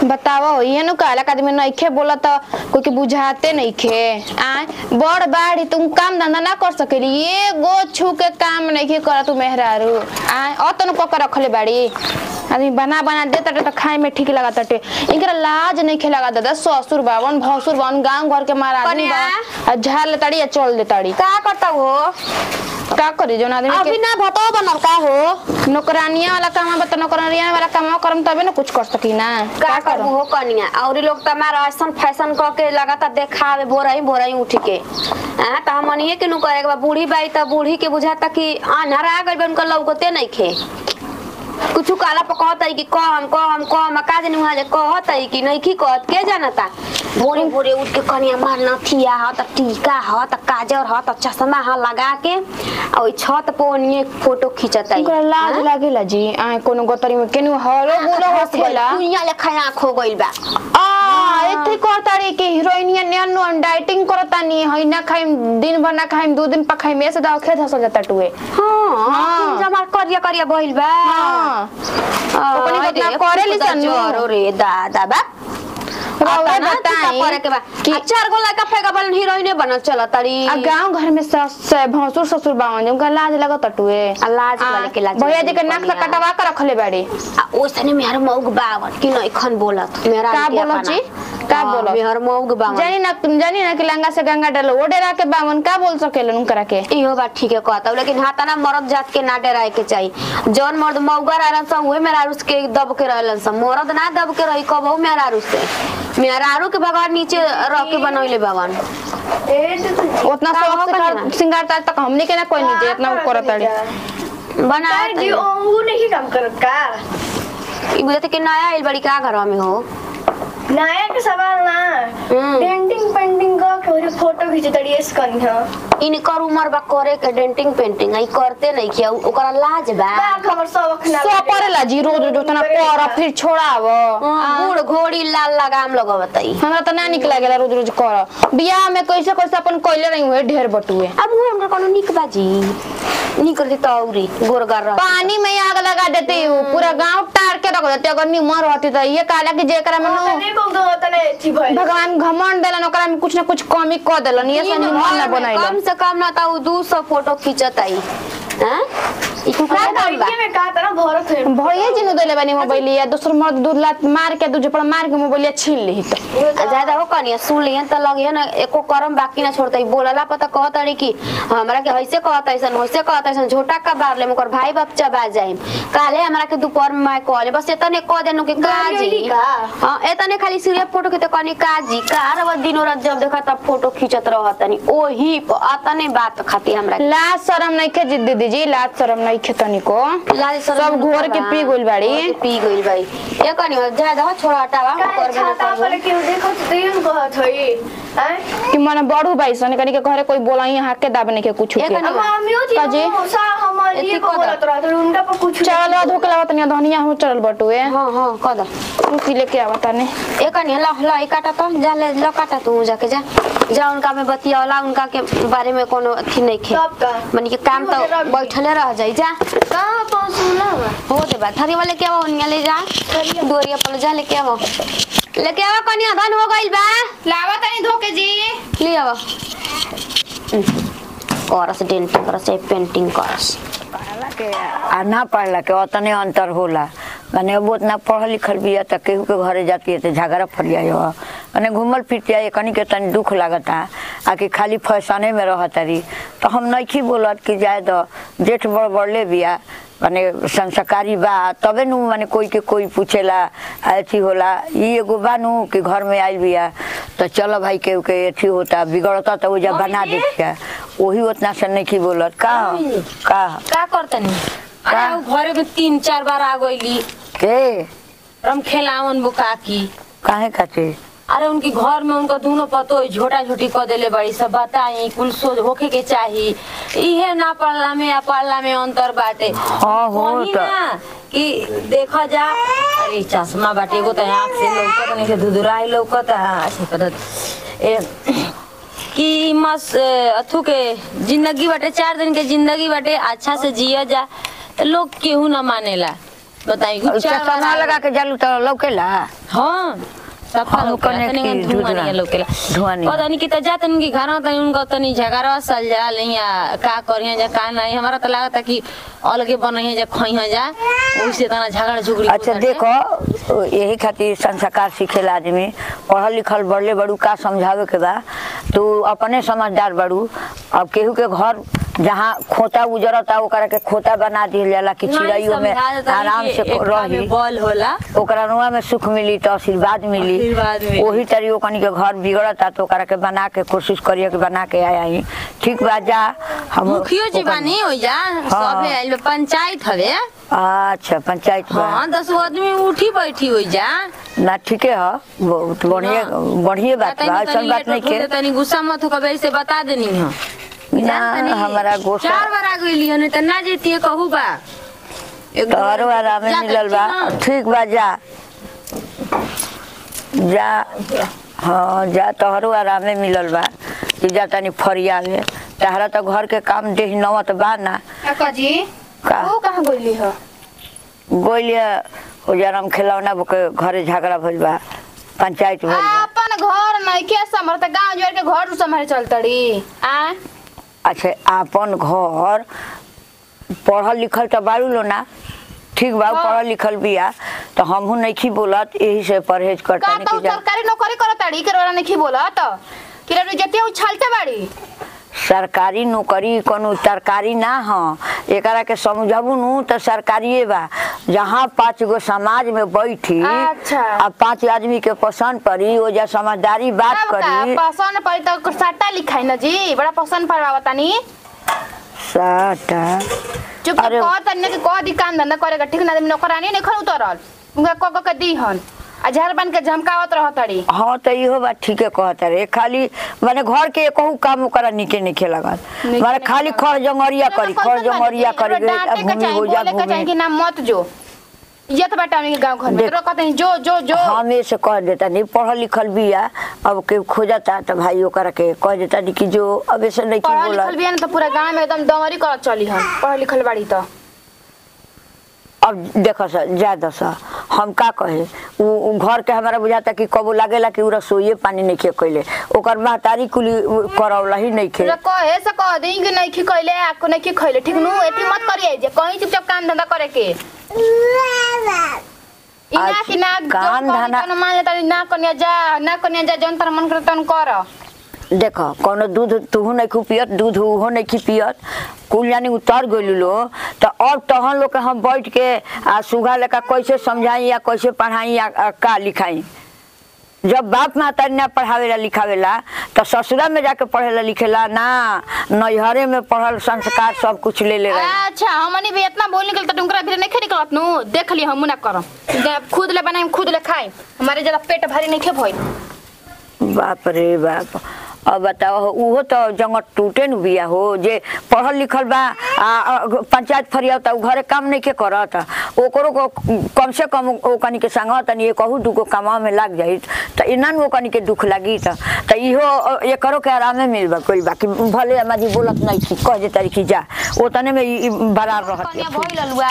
बताओ ये नु कहला आदमी नइखे बोला त कोई के बुझाते नइखे आ बड़ बाड़ी तुम काम धंधा ना कर सकेली ये गो छू के काम नइखे कर तू मेहरारू आ अतन को के रखले बाड़ी आदमी बना बना दे तटे त खाए में ठीक लगा तटे इनकरा लाज नइखे लगा दादा ससुर बावन भसुर बावन गांव घर के मारा आदमी कन्या। बा आ झाड़ ले ताड़ी या चल दे ताड़ी का करता हो का करी जोन आदमी अभी के ना भतो बनल का हो नौकरानिया वाला काम बता नौकरानिया वाला काम करम तबे ना कुछ कर सकी ना का करबू हो कनिया और लोग त हमारा ऐसन फैशन क के लगातार देखावे बोराई बोराई उठ के हां त हमनिए के नु करे के बा बूढ़ी बाई त बूढ़ी के बुझाता कि अनहरा गइल बा उनका लौकते नहीं खे कुछ काला पर कहता कि कहम कहम कहम का जाने वहां जे कहता कि नहीं की कहत के जानता भोरे भोरे उठ के कनिया मार नथिया ह त टीका ह त काजर ह त चश्मा ह लगा के आ ओइ छत पर ओनिए फोटो खींचता ओकरा लाज लागेला जी आ कोनो गतरी में केनु हरो गुलो हसला दुनिया लेखा आँख हो गइल बा आ एथे करतारी के हीरोइनिया न्यानो डाइटिंग करतानी हई ना खाइम दिन भर ना खाइम दो दिन पर खाइम ऐसे दाव खेत हसल जाता टुए हाँ हाँ। जमा करिया करिया बहिल बा हां ओकनी आ, बदनाम रे, करेली खुदा सन्नु। जोरो रे दादा बा रउआ आता ना, बताई टीका करे के बा कि- आ, चार गो लड़का फेंका बलन हीरोइने बनल चल तारी आ गांव घर में सस से भसुर ससुर बावन उनका लाज लगत टुए आ, लाज वाले के लाज भैया जी के लगत नाक से बनिया। कटवा के रखले बाड़ी आ ओसने मेहर मौग बावन कि नहीं खन बोलत मेहरा का के बोलत अपना। जी? का हाँ, बोलत? मेहर मौग बावन जानी ना जानी ना कि लंगा से गंगा डालो वो डेरा के बावन का बोल सकेलन उनकरा के इहो बात ठीक है कहता हूँ, लेकिन हाथा ना मर्द जात के ना डराए के चाहिए जौन मर्द मौगा रहलन सा उहे मेहरारू के दब के रहलन सा मर्द ना दब के रही कबहू मेहरारू से मेहरारू के भगवान नीचे रख के बनौले भगवान उतना का हो शौक से कनिया? कर- श्रृंगार ताज तक हमने के ना कोई नहीं दे इतना वो करत ताड़ी बना जी वो नहीं काम करत का ई बुझाते कि नया आइल बड़ी का घर में हो नया के सवाल ना हम्म। पेंटिंग पेंटिंग का के फोटो खींचे तड़ी स्कन ह इनकर उम्र बा करे के डेंटिंग पेंटिंग आई करते नहीं किया ओकरा लाज बा बा खबर सब अखना सो परेला जी रोज रोज उतना कर फिर छोड़ाव हाँ, बूढ़ घोड़ी लाल लगाम लगवतई हमरा त ना निक लागेला रोज रोज कर बियाह में कैसे कैसे अपन कोइले रही हुए ढेर बटुए अब वो हमरा कोनो निक बाजी निक रहती तो औरी गोरगार रह पानी में आग लगा देती हूँ पूरा गांव टार के रख देती अगर निमन रहती तो ये काला कि जेकरा में नु तने को दो तने थी भाई भगवान घमंड देलन ओकरा में कुछ ना कुछ कमी क देलन ये से निमन ना कम बनैलन से कम ना तो दू सौ फोटो खींचत आई हैं ई कुकरा दाम बा लड़के में कहा था ना भरत है भैया जी नु देले बानी मोबाइल या दूसर मर्द दूध लात मार के दूजे पर मार के मोबाइल छीन ली तो आ ज्यादा हो कनिया सुन लियन त लगे ना एको करम बाकी ना छोड़तई बोलला पता कहत अड़ी कि हमरा के हइसे कहत ऐसन हइसे कहत ऐसन झोटा का बार ले मकर भाई बाप चबा जाइम काले हमरा के दोपहर में मैं कहले बस एतने कह देनु के काजी गइली का? हां एतने खाली सिर्फ फोटो के त कनी काजी कार व दिनो रात जब देखा तब फोटो खींचत रहतनी ओही प अतने बात खाती हमरा के। लाज शरम नहीं खे जिद दीदी जी लाज शरम नहीं खे तनिको लाज शरम सब न घोर के बा। पी गइल बाड़ी। घोर के पी गइल बाड़ी ए कनी जा जा छोड़ा हटावा का करबे ना छाता पर करबे के देखो तो यूं कहत हई हैं कि मन बढ़ू भाई सन कनी के घरे कोई बोला यहाँ के दाबने के कुछ ये के कनी- अब मम्मियों थी का जी? वो सा हमारे एती लिए को कदर। बोलत रहा तो उनका पर कुछ चल धोके लगा तनिया धनिया हो चल बटुए हां हां कदर कुर्सी लेके आवा तने ए कनी ला ला ई काटा तो जा ले ला काटा तू जाके जा जा उनका में बतियावला उनका के बारे में कोनो अथी नहीं खे सब का मनी के काम तो मुझे रख दी। बैठले रह जाई जा कहां पहुंचूला हो दे बा थरी वाले के आओ उनिया ले जा दोरिया पर जा लेके आओ लेके आओ कनी धन हो गइल बा लावा तनी धोके जी ले आओ करस डेंटिंग करस ए पेंटिंग करस पढ़ला के आ ना पढ़ला के उतने अंतर होला माने अब उतना पढ़ल लिखल बिया त केहू के घरे जाती है तो झगड़ा फरिया हो माने घूमल फिरतिया ये कनी के तनी दुख लागता आ कि खाली फैशने में रहतरी तो हम नइखी बोलत कि जाए दो जेठ बड़ बड़ले बिया माने संस्कारी बा तबे नु माने कोई के कोई पूछेला अथी होला ई एगो बानू कि घर में आइल बिया तो चलो भाई के के अथी होता बिगड़ता तो ओजा बना देतिया वही उतना से नहीं बोलत का हो? का हो? का करतनी अरे उ घरे में तीन चार बार आ गईली के रम खेलावन बुका की काहे खातिर अरे उनकी घर में उनका दोनों पतो झोटा झोटी कर देले बड़ी सब बताई कुल सोच होखे के चाही इहे ना पढ़ला में या पढ़ला में अंतर बाटे हाँ, हो कही त। ना कि देखा जा अरे चश्मा बाटे एगो तो आँख से लौकत नहीं से धुधुराई लौकत ऐसे करत ए कि मस अथु के जिंदगी बाटे चार दिन के जिंदगी बाटे अच्छा से जिया जा तो लोग केहू ना मानेला बताई और चार चश्मा बार लगा के जालू तो लौकेला हाँ सफा हम लौकेला कने तनी की धुआं धुआं- नहीं लौकेला धुआं नहीं। पता नहीं कि त जात उनकी घर में तनी उनका तनी झगड़ा सल जा लिया का करिया जा का नहीं हमारा तो लागत कि अलगे बनइया जा खइया जा ओइसे तना झगड़ा झुगड़ी अच्छा होता है। देखो यही खातिर संस्कार सीखेला आदमी पढ़ल लिखल बढ़ले बड़ू का समझावे के बा तू अपने समझदार बड़ू अब केहू के घर जहाँ खोता उजरता ओकरा के खोता बना दिहल जाला कि नहीं चिड़ैयो में समझा देता आराम कि से एकता में रही बल होला ओकरा रुआ में सुख मिली तो आशीर्वाद मिली आशीर्वाद मिली। वही तरी ओकनी के घर बिगड़ता तो ओकरा के बना के कोशिश करिए कि बना के आया ही ठीक बा जा हम मुखियो जी ओकरा- बानी हो जा सबे आइल बा, पंचायत हवे अच्छा पंचायत बा हाँ दस गो आदमी उठी बैठी हो जा ना ठीके है बहुत बढ़िया बढ़िया बात बा ऐसा बात नहीं के तनी गुस्सा मत हो कबे से बता देनी हो ना हमारा गोसा चार बार आ गइली हने त ना जेती कहू बा एक दो तोहरो बार आरामे जा मिलल त बा ठीक ठीक बा जा जा हाँ जा तोहरो आरामे मिलल बा कि जा तनी फरियावे तहरा तो घर के काम देह नवत बा ना काका जी का वो कहाँ गइली ह गोलिया हो जरम खिलौना के घरे झगड़ा भइल बा पंचायत भइल बा अपन घर नहीं के संभर गांव जोड़ के घर संभाले चलतड़ी आ अच्छा आपन घर पढ़ल लिखल तो बारू लो ना ठीक बा हाँ। पढ़ल लिखल बिया तो हमहू नहीं बोलत यही से परहेज का करता तो कि जा सरकारी नौकरी करतड़ी के रोरा नहीं बोला तो कि रे जते उछलते बाड़ी सरकारी नौकरी कोनो तरकारी ना ह एकरा के समझबू नु तो सरकारिए बा जहाँ पाँच गो समाज में बैठी अच्छा। आ पाँच आदमी के पसंद पड़ी वो जा समझदारी बात अब का करी पसंद पड़ी तो सट्टा लिखाई ना जी बड़ा पसंद पड़वा तनी साटा चुप अरे- कह तनी कि कह दी काम धंधा करेगा ठीक ना नौकरानी नहीं खन उतरल उनका क क के दी हन आ झार बन के झमकावत रहतड़ी हाँ तो इहो बात ठीके कहता रे खाली माने घर के एकहू काम ओकरा निके निके लगत निके माने निके खाली लगत। खर जंगरिया करी खर जंगरिया करी डांटे अब के भूमि चाही हो जा बोले के चाही कि भूमि ना मत जो ये तो बेटा उनके गांव घर में देख- तो कहते हैं जो जो जो हमें से कह देता नहीं पढ़ल लिखल बिया अब के खोजता तो भाई ओकरा के कह देता नहीं कि जो अब ऐसे नहीं की पढ़ल बोला लिखल भी है ना तो पूरा गांव में एकदम दमरी करत चली हम पढ़ल लिखल बाड़ी तो अब देखो सर ज्यादा सा हम का कहे उ उ घर के हमारा बुझाता कि कबो लागेला कि उ रसोईए पानी नहीं खे कैले ओकर महतारी कुली उ करौला ही नहीं खे पूरा कहे से कह दी कि नहीं खी खइले आपको नहीं खी खइले ठीक नु एती मत करिए जे कहीं चुपचाप काम धंधा करे के इना आज कि ना काम काम धंधा- धंधा मान लेता ना कन्या जा ना कन्या जा जौन तर मन करे तन कर देखो कोनो दूध तुहू नहीं खू पियत दूध उहो नहीं खी पियत कुल यानी उतर गइल लो तो अब तहन लोग के हम बैठ के आ सुगा लेका कैसे समझाई या कैसे पढ़ाई या आ, का लिखाई जब बाप माता ना पढ़ावेला लिखावेला तो ससुरा में जाके पढ़ेला लिखेला ना नैहरे में पढ़ल संस्कार सब कुछ ले ले रहे अच्छा हमनी भी इतना बोल निकल तो तुमकरा भी नहीं खे निकलत नु देख ली हम ना करम जब खुद ले बनाई खुद ले खाई हमारे ज्यादा पेट भारी नहीं खे भई बाप रे बाप अब बताओ उहो तो जंगट टूटे न बिया हो जे पढ़ल लिखल बा आ, आ, पंचायत फरिया त उ घरे काम नहीं के करत ओकरो को कम से कम ओकनी के संग तनी कहू दुगो कामवा में लाग जाई त इना न ओकनी के दुख लागी त त इहो अ, एकरो के आरामे मिलबा कोई बाकी भले हमारी बोलत नहीं थी कह दे तारी की जा ओतने में ई ई बरार रहत कन्या भई ललुआ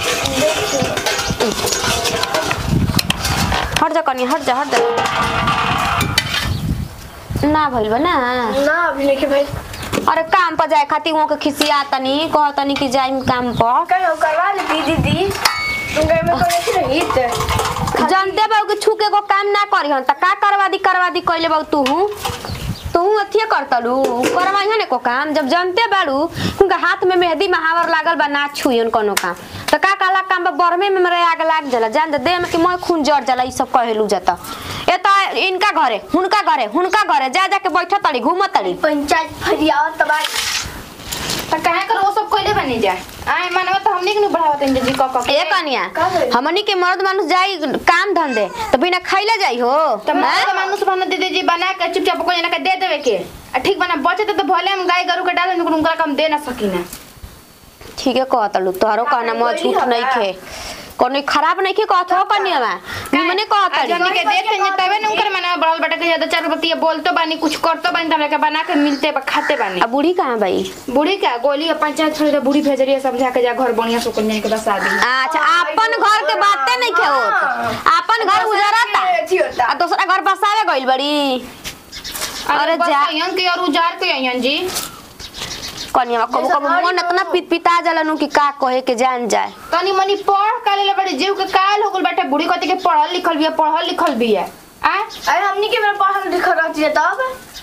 हट जा कन्या हट जा हट जा ना भइल बा ना ना अभी नहीं भाई अरे काम पर जाए खातिर वहाँ के खिसिया तनी कह तनी कि जाइम काम पर कल करवा लेती दीदी तुम घर में कोई नहीं रही जानते बाबू कि छुके को काम ना करी हन त का करवा दी करवा दी कइले बाबू तू तू अथिए करतलू करवाई हने को काम जब जानते बाड़ू उनका हाथ में मेहंदी महावर लागल बा ना छुयन कोनो काम त का काला काम बा बरमे में मेरे आग लाग जाला जान दे देह में कि मैं खून जड़ जाला ई सब कहेलू जाता ए त इनका घरे हुनका घरे हुनका घरे जा जा के बैठ तड़ी घूम तड़ी पंचायत फरियाव तबाई त काहे कर वो सब कइले बनी जा आए मानव त हमनी के नु बढ़ावत इंजे जी क क ए कनिया का भइल? हमनी के मर्द मानुस जाई काम धंधे त बिना खइले जाई हो त मर्द मानुस बना दे दे जी बना के चुपचाप कोई ना के दे देवे के आ ठीक बना बचे त भले हम गाय गरु के डाले उनका कम दे ना सकीना ठीक है कहत लू तोहरो कहना का म कोई झूठ हवा? नहीं खे कोनो खराब नहीं के कहत हो कनिया में निमने कहत आ जनी के देख के तबे न उनकर मना बड़ल बेटा के ज्यादा चार बतिया बोलतो बानी कुछ करतो बानी त हमरा के बना के मिलते बा खाते बानी अब बूढ़ी कहाँ भाई बूढ़ी का गोली अपन पंचायत छोड़ दे बूढ़ी भेजरिया समझा के जा घर बढ़िया से कन्या के बसा दी अच्छा अपन घर के बातें नहीं के होत अपन घर उजरता अथी होता आ दूसरा घर बसावे गइल बड़ी अरे जा यन के और उजार के यन जी कनिया कबो कबो मन इतना पित पिता जलन कि का कहे के जान जाए तनी मनी पढ़ का ले बड़े जीव के काल हो गल बेटा बूढ़ी कति के पढ़ल लिखल बिया पढ़ल लिखल बिया आ अरे हमनी के मेरा पढ़ल लिखल रहती है तब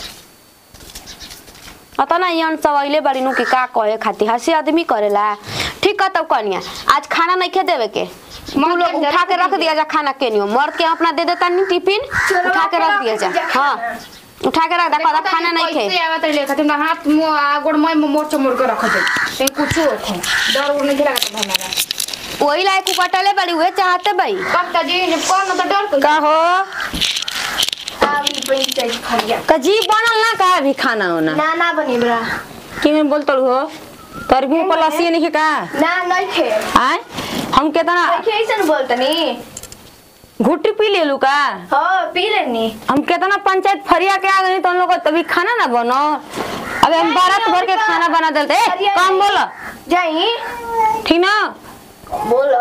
अतना यन सब अइले बड़ी नु कि का कहे खाती हंसी आदमी करेला ठीक है तब कनिया आज खाना नहीं खे देवे के तू लोग उठा के रख दिया जा खाना के नियो मर्द के अपना दे देता नहीं टिफिन उठा के रख दिया जा हाँ उठा के रख दे कहता खाना नहीं खे कैसे आवत ले खातिर ना हाथ मुंह आ गोड़ मैं मोर चमोर के रख दे ते कुछ हो खो डर उड़ नहीं लागत हमारा वही लायक उपटले बड़ी हुए चाहते भाई कब का जी जब कौन तो डर के का हो आवी पंचायत खरिया कजी बनल ना का अभी खाना होना ना ना बनी बरा कि में बोलतल हो तोर भी ऊपर लसी नहीं का ना नहीं खे आय हम केतना खे ऐसे बोलतनी घुट्टी पी लेलू का हाँ पी लेनी हम केतना पंचायत फरिया के आ गई तो हम लोग को तभी खाना ना बनो अबे हम बारात भर के खाना बना देते ए, कम बोलो जाई ठीक ना बोलो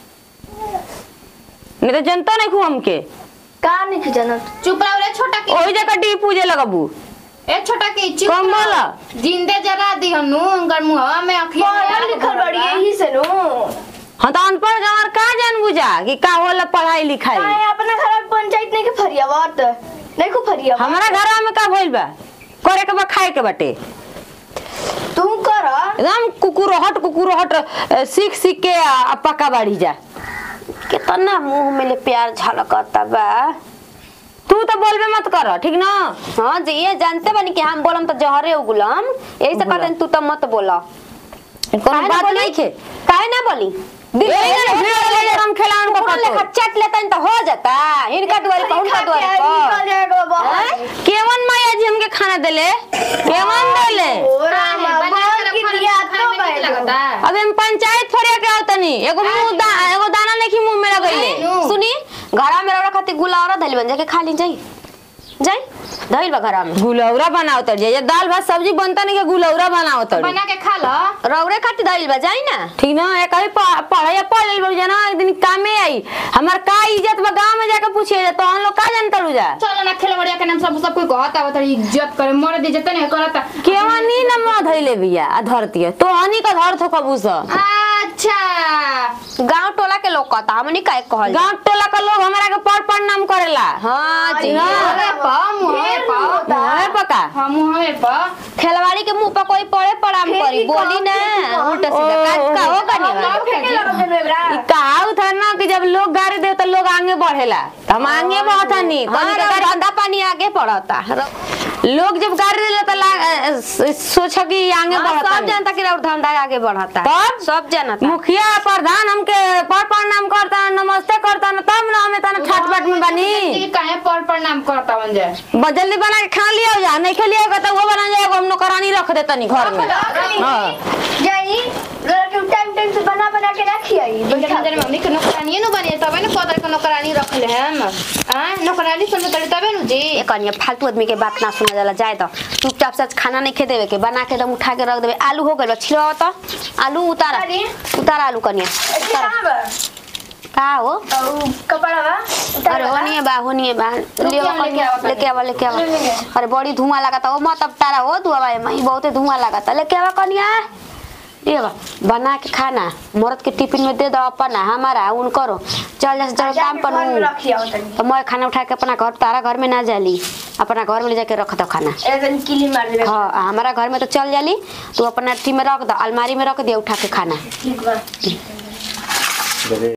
नहीं तो जनता नहीं खू हमके का नहीं जानत चुप रहो रे छोटा की ओही जगह डी पूजे लगबू ए छोटा की चुप कम रहो। बोला। जिंदे जरा दी हनु अंगर मुहवा में अखिया पढ़ल लिखल बड़ी यही से नु हाँ तो अनपढ़ गंवार का जान बुझा कि का होला पढ़ाई लिखाई काहे अपना घर में पंचायत नहीं के फरिया बात नहीं को फरिया हमारा घर में का भइल बा करे के बा खाए के बाटे तू कर एकदम कुकुरहट कुकुरहट अ, सीख सीख के आ, आ पक्का बाड़ी जा कितना मुंह में ले प्यार झलकता बा तू तो बोलबे मत कर ठीक ना हाँ जी ये जानते बनी कि हम बोलम तो जहरे उगलम यही से कहते हैं, तू तो मत बोला कोनो काहे ना बात बोली? नहीं खे काहे ना बोली दिल ए, में ए, भिड़ो ले जा, हम खिलावन को कुकुर लेखा पतो। चट लेता तो हो जाता इनका द्वारे पर उनका द्वारे निकल पर जाएगा बाहर हैं? केवन माया जी हमके खाना देले केवन देले ओ राम बोल की दिया तो भाई लगता अबे हम पंचायत फरिया के आवतनी एगो मुंह दा एगो दाना नहीं मुंह में लगैले सुनी घरा में रौरा खातिर गुलावरा धैल बन जाके खा ली जाई जाई धैल बा घरा में गुलौरा बनाओ तर जे दाल भात सब्जी बनता नहीं के गुलौरा बनाओ तर बना के खा लो रौरे खातिर धैल बा जाई ना ठीक ना एक ही पढ़ाई पढ़ लेल बड़ी जना एक दिन कामे आई हमार का इज्जत बा गांव में जाके पूछिए तो हम लोग का जानता लू जा चलो ना खेल बढ़िया के नाम सब सब कोई कहता आवत इज्जत करे मर दे जतने नहीं करता केवा नी न म धैले बिया आ धरती तो हनी का धर थो कबूस अच्छा गांव टोला के लोग कहता हमनी काहे कहल गांव टोला का लोग हमारा के पर पर नाम करेला हाँ जी मुहवे पा मुहवे पा है पका हाँ मुहवे पा खेलवाड़ी के मुंह पर कोई पड़े पड़ाम करी बोली ना उल्टा सीधा का का हो सब फेंके कनी लगा देने बरा ई कहाऊ था ना कि जब लोग गाड़ी दे तो लोग आगे बढ़ेला तो हम आगे बढ़त हनी कनी का गाड़ी धंधा पानी आगे पड़ता लोग जब गाड़ी दे तो ला- अ, स- सोचा कि आगे हाँ, बढ़त सब हनी। जनता के और धंधा आगे बढ़ता तब? सब जनता मुखिया प्रधान हमके पर पर नाम करता नमस्ते करता न तब ना हमें तना छाट बाट में बनी ये काहे पर पर नाम करता बन जाए ब- जल्दी बना के खा लिया जा नहीं खा लिया तो वो बना जाएगा हम नौकरानी रख देता नहीं घर में हाँ। जाई जरा के टाइम टाइम से बना बना के ना खियाई इंजन इंजन मम्मी के नौकरानी नु बने तबे न पदर के नौकरानी रखले हम हां नौकरानी सुन तड़ी तबे नु जी ये कनिया फालतू आदमी के बात ना सुना जाला जाए तो चुपचाप से खाना नहीं खे देवे के बना के एकदम उठा के रख देवे आलू हो गइल छिलवा तो आलू उतारा अरे। उतारा आलू कनिया उतारा का हो कपड़ा बा अरे होनिए बा होनिए बा ले हम लेके आवा तानी। लेके आवा लेके आवा अरे बड़ी धुआं लगाता ओ मत अब तारा हो धुआं बा मई बहुते धुआं लगाता लेके आवा कनिया ये बा बना के खाना मरद के टिफिन में दे दो अपना हमारा उन करो चल जा चल काम पर घर में हूँ। रखिया तनी तो मैं खाना उठा के अपना घर तारा घर में ना जाली अपना घर में ले जाके रख दो खाना एकदम किली मार देबे हाँ हमारा घर में तो चल जाली तू अपना टी में रख दो अलमारी में रख दिया उठा के खाना ठीक बा